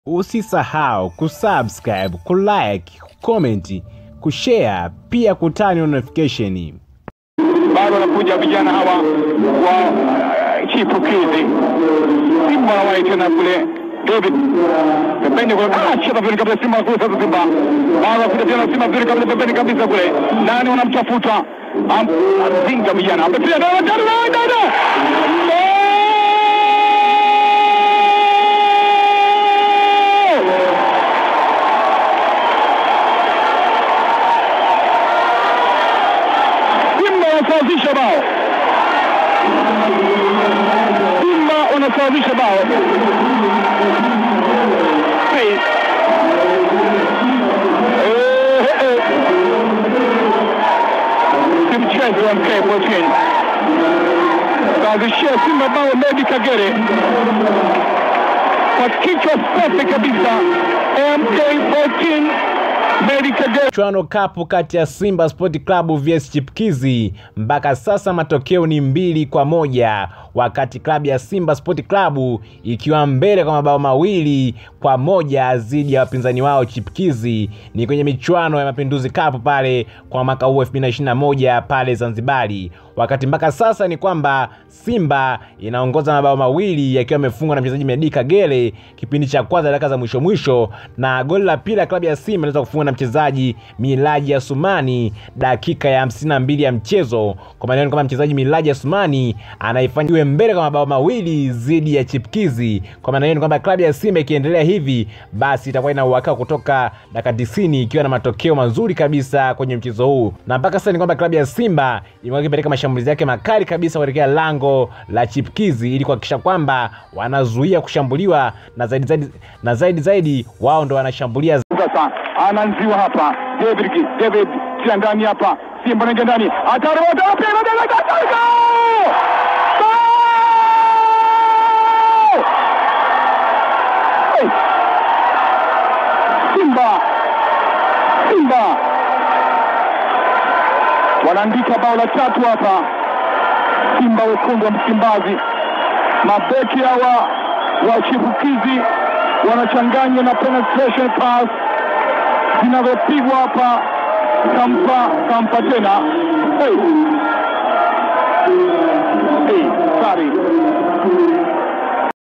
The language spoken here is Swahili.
Usisahau kusubscribe, kulike, kucomment, kushare pia kutani notification. bado wanakuja vijana hawa wa uh, chipukizi Simba wanawahi tena kule David pembeni kule, ah, cheza vizuri kabisa Simba kule sasa Simba bado wanakuja tena Simba vizuri kabisa pembeni kabisa kule, nani wanamtafuta Am- Mzinga vijana amepiga dawa tano na dada Simba wanasawazisha bao. Simba wanasawazisha bao. Hey. Eh, eh, eh. Si mchezo wa MK14. Sawazishia Simba bao Medi Kagere kwa kichwa safi kabisa. MK14 Medi Kagere Mchuano kapu kati ya Simba Sport Club vs Chipkizi, mpaka sasa matokeo ni mbili kwa moja, wakati klabu ya Simba Sport Club ikiwa mbele kwa mabao mawili kwa moja dhidi ya wapinzani wao Chipkizi. Ni kwenye michuano ya Mapinduzi Cup pale kwa mwaka huu 2021 pale Zanzibari, wakati mpaka sasa ni kwamba Simba inaongoza mabao mawili yakiwa yamefungwa na mchezaji Medi Kagere kipindi cha kwanza dakika za mwisho mwisho, na goli la pili la klabu ya Simba inaweza kufungwa na mchezaji Milaji Asumani dakika ya 52 ya mchezo. Kwa maana kwamba mchezaji Milaji Asumani anaifanya iwe mbele kwa mabao mawili dhidi ya Chipkizi. Kwa maana hiyo ni kwamba klabu ya Simba ikiendelea hivi, basi itakuwa ina uhakika kutoka dakika 90 ikiwa na matokeo mazuri kabisa kwenye mchezo huu, na mpaka sasa ni kwamba klabu ya Simba imekuwa ikipeleka mashambulizi yake makali kabisa kuelekea lango la Chipkizi ili kuhakikisha kwamba wanazuia kushambuliwa na zaidi zaidi, na zaidi zaidi wao ndo wanashambulia sasa anaanziwa hapa David David tia ndani hapa Simba anaingia ndani atarota wapi Simba Simba wanaandika bao la tatu hapa Simba wekundu wa Msimbazi mabeki hawa wa chipukizi wanachanganywa na penetration pass zinavyopigwa hapa, kampa kampa tena hey. Hey, sorry.